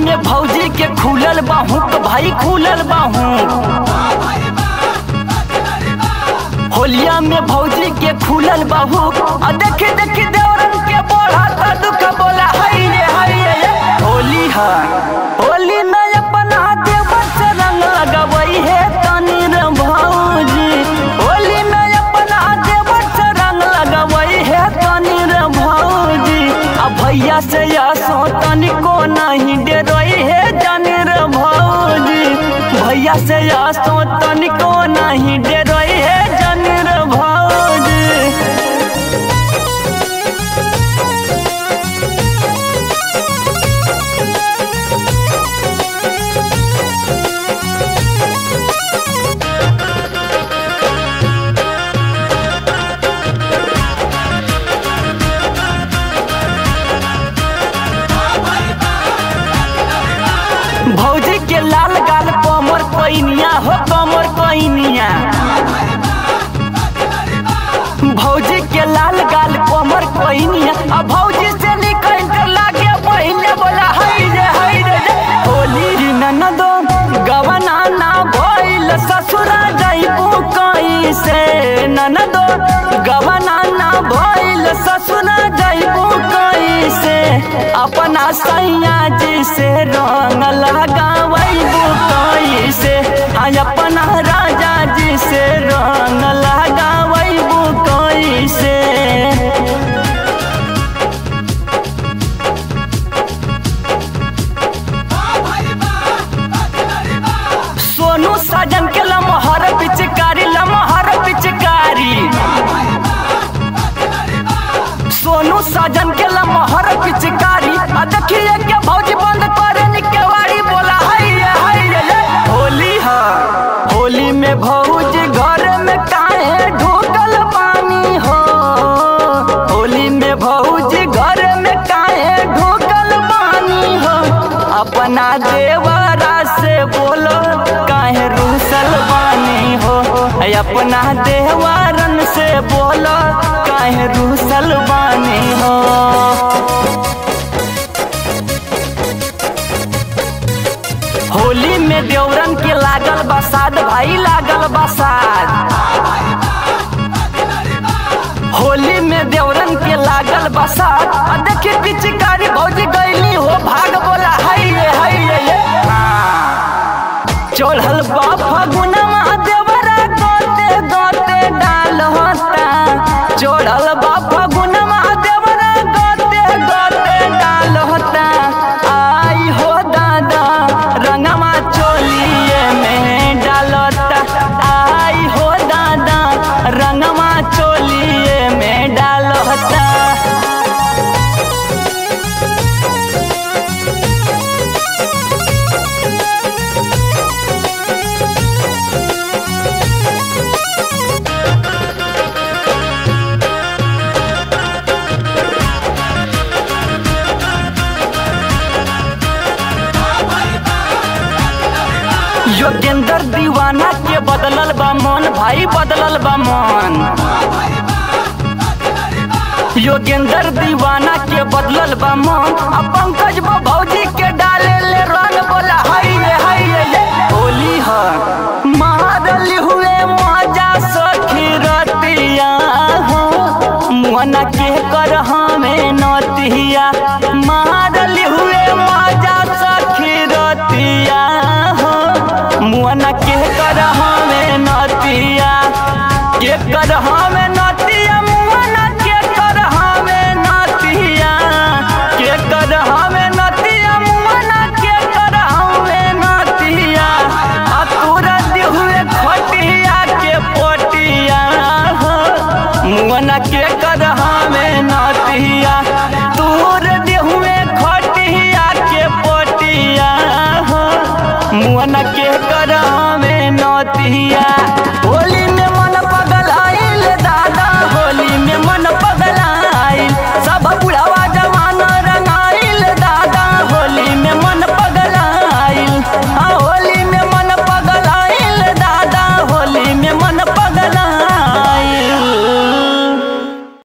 में भौजी के खुलल बाहू तो भाई खुलल बाहू होलिया में भौजी के खुलल बाहू आ देखे देखे देवरन के बोला था दुख बोला हई रे हई रे होली है होली में अपना देवर से रंग लगवई है तनी रे भौजी होली में अपना देवर से रंग लगवई है तनी रे भौजी आ भैया से या सो तनिको नहीं डरोई है जानी रे भौजी भैया से या सो तनिको नहीं डरोई है जानी रे भौजी भौजी के लाल गाल कमर पैनिया हो कमर पैनिया भौजी के लाल गाल कमर पैनिया आ भौजी से निकल कर लागे पहले बोला हई रे हई रे रे। होली ननदो गवना ना भइल ससुरा जाइबू कहीं से ननदो गवना ना भइल ससुरा जाइबू कहीं से अपना सैया जी से रंग लगावैबू कहीं से हाँ अपना राजा जी से रंग लगावैबू कहीं से सोनू साजन के लमहर पिचकारी लमहर पिचकारी सोनू साजन के लमहर पिचकारी आ देखिए के भौजी बंद करे निकेवाड़ी बोला हई रे हई रे रे। होली है होली में भौजी घर में काहे ढूकल पानी हो होली में भौजी घर में काहे ढूकल पानी हो अपना देवरा से बोलो काहे रूसल बानी हो अपना देवरन से बोलो काहे रूसल बानी हो होली में देवरन के लागल बसाद भाई लागल बसाद होली में देवरन के लागल बसाद आ देखी पिचकारी भौजी गईली हो भाग बोला हई रे हई रे ये चढ़ल बा फगुनमा देवरा गोते गोते डाल होता चढ़ल बा फगुनमा देवरा गोते गोते डाल होता आई हो दादा रंगमा चोलिए में डालता आई हो दादा रंगमा चोलिए में डालता योगेंद्र दीवाना के बदलल बा मन भाई बदलल बा मन योगेंद्र दीवाना के बदलल बा मन आ पंकज बा भौजी के डाले ले रंग बोला हई रे हई रे ये होली है मारल हुए मजा सखी रतिया हो मुहना के कर हमें नतिया मारल हुए मजा सखी रतिया हो मुहना के कर हमें नतिया के कर हमें